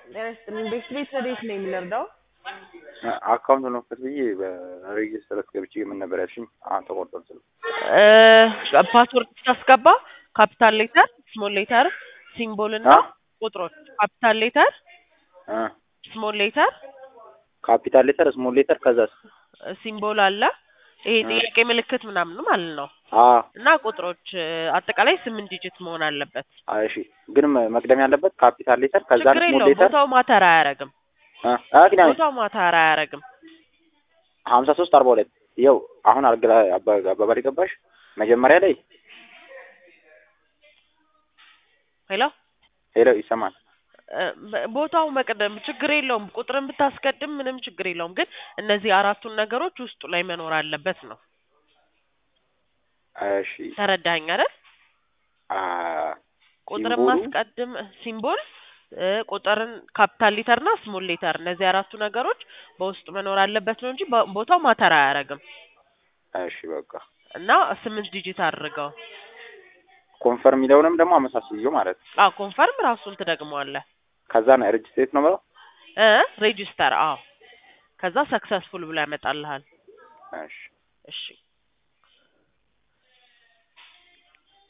ጤና ይስጥልኝ። ቤት ቤት ወዴት ነው የምንረዳው? አካውንት ነው ክፈት ብዬ በሬጅስተር ገብቼ ምን ነበር ያልሽኝ? አሁን ተቆርጧል ስልኩ። ፓስወርድ ስታስገባ ካፒታል ሌተር፣ ስሞል ሌተር፣ ሲምቦል እና አ? ቁጥሮች ካፒታል ሌተር፣ አ ስሞል ሌተር፣ ካፒታል ሌተር፣ ስሞል ሌተር ከዛስ? ሲምቦል አለ። ይሄ ጥያቄ ምልክት ምናምን ማለት ነው አ እና ቁጥሮች አጠቃላይ ስምንት ዲጂት መሆን አለበት። አይ እሺ። ግን መ- መቅደም ያለበት ካፒታል ሌተር ከዛ ችግር ስሞል የለውም። ሌተር ቦታው ማተር አያረግም። አ አ ግን አይ ቦታው ማተር አያረግም። ሀምሳ ሶስት አርባ ሁለት ይኸው አሁን አልግራ አባ- አባባል ገባሽ? መጀመሪያ ላይ ሄሎ ሄሎ ይሰማል። እ፣ በ- ቦታው መቅደም ችግር የለውም። ቁጥርን ብታስቀድም ምንም ችግር የለውም። ግን እነዚህ አራቱን ነገሮች ውስጡ ላይ መኖር አለበት ነው። እሺ ተረዳኸኝ አይደል? አ ቁጥርን ሲምቦሉ? ማስቀድም ሲምቦል እ፣ ቁጥርን ካፒታል ሌተር እና ስሞል ሌተር እነዚህ አራቱ ነገሮች በውስጡ መኖር አለበት ነው እንጂ በ- ቦታው ማተር አያረግም። እሺ በቃ እና ስምንት ዲጂት አድርገው። ኮንፈርም የሚለውንም ደግሞ አመሳስየው ማለት ነው። አዎ ኮንፈርም ራሱን ትደግመዋለህ ከዛ ነው ሬጅስትሬት ነው ብለው እ ሬጂስተር አዎ ከዛ ሰክሰስፉል ብሎ ያመጣልሃል። እሺ እሺ